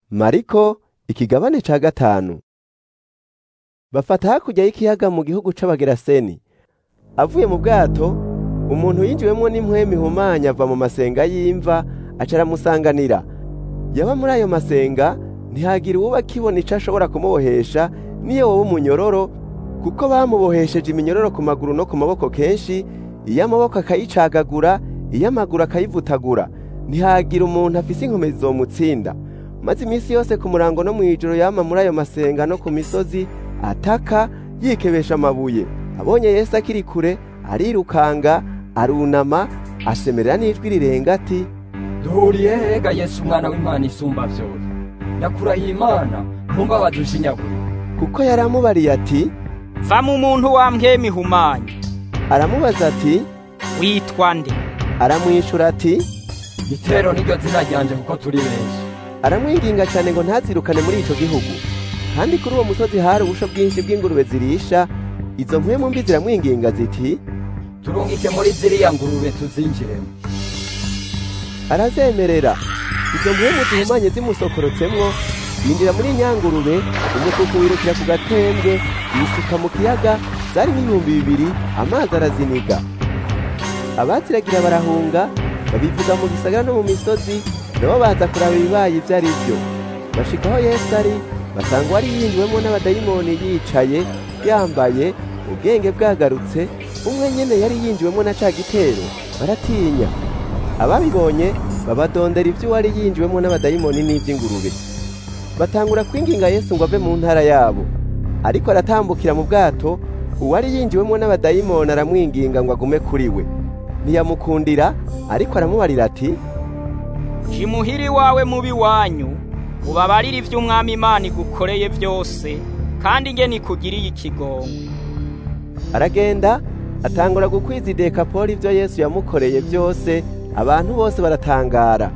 mariko ikigabane ca gatanu bafata hakurya y'ikiyaga mu gihugu c'abageraseni avuye mu bwato umuntu yinjiwemwo n'impwemu ihumanya ava mu masenga y'imva aca aramusanganira yaba muri ayo masenga ntihagira uwuba akibona ico ashobora kumubohesha niyo wowe umunyororo kuko bamubohesheje iminyororo ku maguru no ku maboko kenshi iyo amaboko akayicagagura iyo amaguru akayivutagura ntihagira umuntu afise inkomezi zomutsinda maze iminsi yose ku murango no mw'ijoro yama muri ayo masenga no ku misozi ataka yikebesha amabuye abonye yesu akiri kure arirukanga arunama asemerera n'ijwi rirenga ati duhuriye hega yesu umwana w'imana isumba vyose ndakurahiye imana ntumbabaze ushinyagure kuko yari amubariye ati va mu muntu wambwema ihumanye aramubaza ati witwa nde aramwishura ati gitero niryo zina ryanje kuko turi benshi aramwinginga cyane ngo ntazirukane muri ico gihugu kandi kuri uwo musozi hari ubusho bwinshi bw'ingurube zirisha izo mpwemu mbi ziramwinginga ziti turungike muri ziriya ngurube tuzinjiremo arazemerera izo mpwemu zihumanye zimusokorotsemwo yinjira muri nyangurube umukuku wirukira ku gatembwe yisuka mu kiyaga zarimo ibihumbi bibiri amazi araziniga abaziragira barahunga babivuga mu gisagara no mu misozi nabo baza kuraba ibibaye ibyo ari byo bashika aho yesu ari basanga uwari yinjiwemo n'abadayimoni yicaye yambaye ubwenge bwagarutse umwe nyene yari yinjiwemo na ca gitero baratinya ababibonye babadondera ibyo uwari yinjiwemo n'abadayimoni n'iby'ingurube batangura kwinginga yesu ngo ave mu ntara yabo ariko aratambukira mu bwato uwari yinjiwemo n'abadayimoni aramwinginga ngo agume kuri we ntiyamukundira ariko aramubarira ati jimuhiri wawe mubi wanyu ubabarire ivyo umwami imana igukoreye vyose kandi nge nikugiriye ikigongwe aragenda atangura gukwiza idekapoli ibyo yesu yamukoreye byose abantu bose baratangara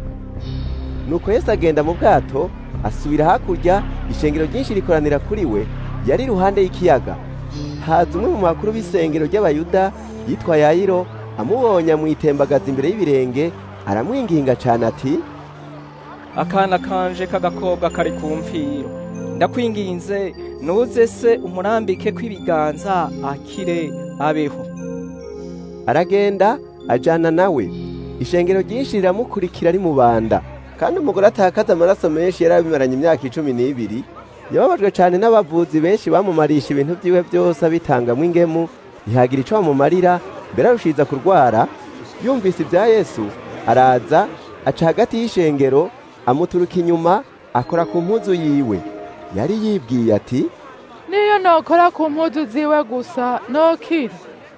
nuko yesu agenda mu bwato asubira hakurya ishengero ryinshi rikoranira kuri we yari iruhande y'ikiyaga haza umwe mu makuru b'isengero ry'abayuda yitwa yayiro amubonye amwitembagaza imbere y'ibirenge aramwinginga cyane ati akana kanje k'agakobwa kari ku mfiro ndakwinginze nuze se umurambike kw'ibiganza akire abeho aragenda ajana nawe ishengero ryinshi riramukurikira ari mu banda kandi umugore atakaza amaraso menshi yari abimaranye imyaka icumi n'ibiri yababajwe cyane n'abavuzi benshi bamumarisha ibintu byiwe byose abitangamwo ingemu ntihagira ico bamumarira mbere arushiza kurwara yumvise ibya yesu araza aca hagati y'ishengero amuturuka inyuma akora ku mpuzu yiwe yari yibwiye ati niyo nokora ku mpuzu ziwe gusa nokira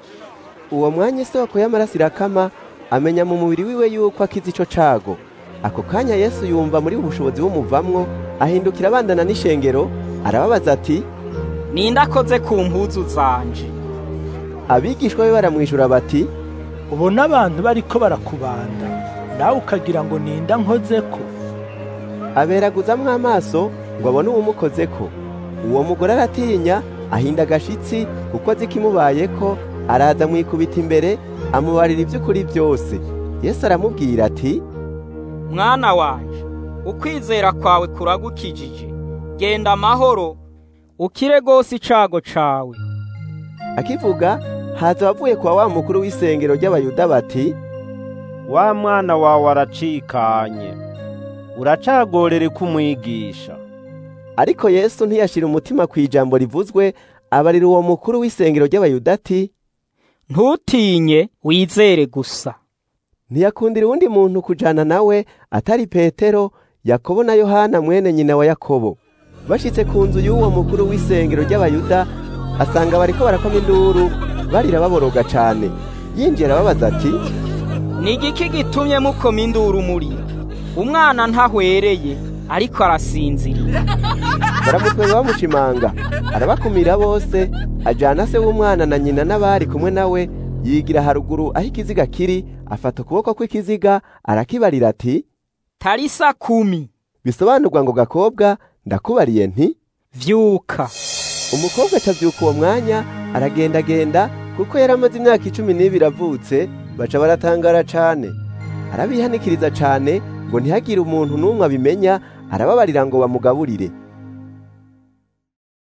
uwo mwanya isoko y'amaraso irakama amenya mu mubiri wiwe yuko akize ico cago ako kanya yesu yumva muri ubushobozi bumuvamwo ahindukira abandana n'ishengero arababaza ati ninde akoze ku mpuzu zanje abigishwa be baramwishura bati ubona abantu bariko barakubanda nawe ukagira ngo ninda nkozeko aberaguzamwo amaso ngo abone uwumukozeko uwo mugore aratinya ahinda agashitsi kuko azi ikimubayeko araza amwikubita imbere amubarira iby'ukuri byose yesu aramubwira ati mwana wanje ukwizera kwawe kuragukijije genda amahoro ukire rwose icago cawe akivuga haza abavuye kwa wa mukuru w'isengero ry'abayuda bati wa mwana wawe aracikanye uracagorere kumwigisha ariko yesu ntiyashira umutima ku ijambo rivuzwe abarira uwo mukuru w'isengero ry'abayuda ati ntutinye wizere gusa ntiyakundira uwundi muntu kujana nawe atari petero yakobo na yohana mwene nyina wa yakobo bashitse ku nzu y'uwo mukuru w'isengero ry'abayuda asanga bariko barakoma induru barira baboroga cane yinjira ababaza ati ni igiki gitumye mukoma induru murira umwana ntahwereye ariko arasinziriye baramutwenga bamushimanga arabakumira bose ajana se w'umwana na nyina n'abari kumwe nawe yigira haruguru aho ikiziga kiri afata ukuboko kw'ikiziga arakibarira ati tarisa kumi bisobanurwa ngo gakobwa ndakubariye nti vyuka umukobwa acavyuka uwo mwanya aragendagenda kuko yari amaze imyaka icumi n'ibiri avutse baca baratangara cane arabihanikiriza cane ngo ntihagire umuntu n'umwe abimenya arababarira ngo bamugaburire